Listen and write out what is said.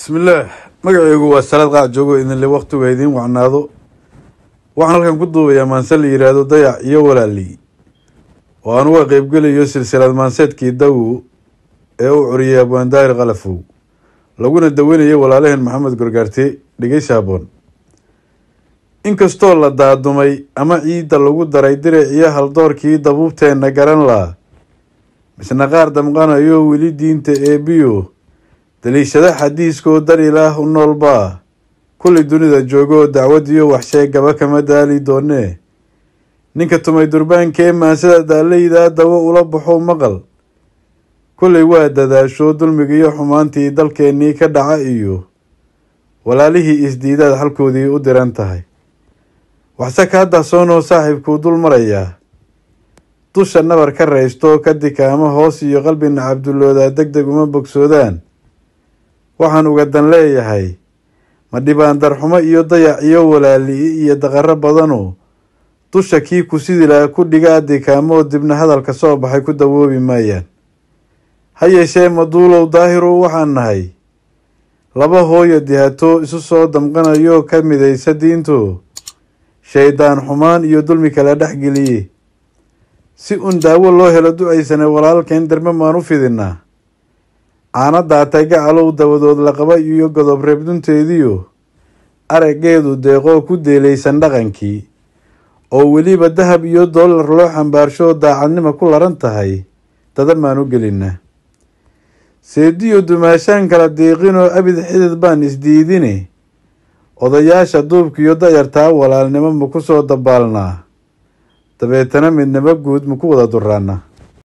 bismillaah magacaygu waa salaad qaac joogo idinle wakhtigu idiin wacnaado waxaan halkan ku duubayaa maanse la yidhaahdo dayac iyo walaali oo aan uga qeybgelayo silsilad maanseedkii dawow ee u curiyay abwaandaahir khalafow laguna daweynayo walaalaheen maxamed gorgaarte dhegeysi haboon inkastoo la daadumay ama ciidda lagu daray diric iyo haldoorkii dabuubteenna garan laa misna qaar damqanayo weli diinta eebiyo daliishada xadiiskoo dar ilaah u noolbaa kulli dunida joogoo dacwadiyo waxsheegaba kama daali doonee ninka tumay durbaankee maansada daaleydaa dawo ula baxo maqal kullay waa dadaasho dulmigiiyo xumaantii dalkeennii ka dhaca iyo walaalihii isdiidaad xalkoodii u diran tahay waxse kaa dahsoonoo saaxiibkuu dul marayaa dusha nabar ka raysto ka dikaamo hoos iyo qalbina cabduloodaa deg deg uma bogsoodaan waxaan uga dan leeyahay ma dhibaan darxumo iyo dayac iyo walaali iyo daqaro badanu dusha kii ku sidi laha ku dhigaa dikaamoo dibna hadalka soo baxay ku dawoobi maayaan ha yeeshee maduulow daahirow waxaan nahay laba hooyo dihato isu soo damqanayo ka midaysa diinto shaydaan xumaan iyo dulmi kala dhex geliye si un daawo loo helo ducaysana walaalkeen derme maan u fidinaa caana daatay gacalow dabadood laqaba iyo godob reebdunteediyo araggeedu deeqoo ku deelaysan dhaqankii oo weliba dahab iyo dollar loo xambaarsho daacadnimo ku laran tahay dada maan u gelinaa seediyo dumaashaan kala diiqinoo abid xidid baan isdiidine odayaasha duubkiiyo dayartaa walaalnimo ma ku soo dabaalnaa dabeetana midnimo guud ma ku wada duraana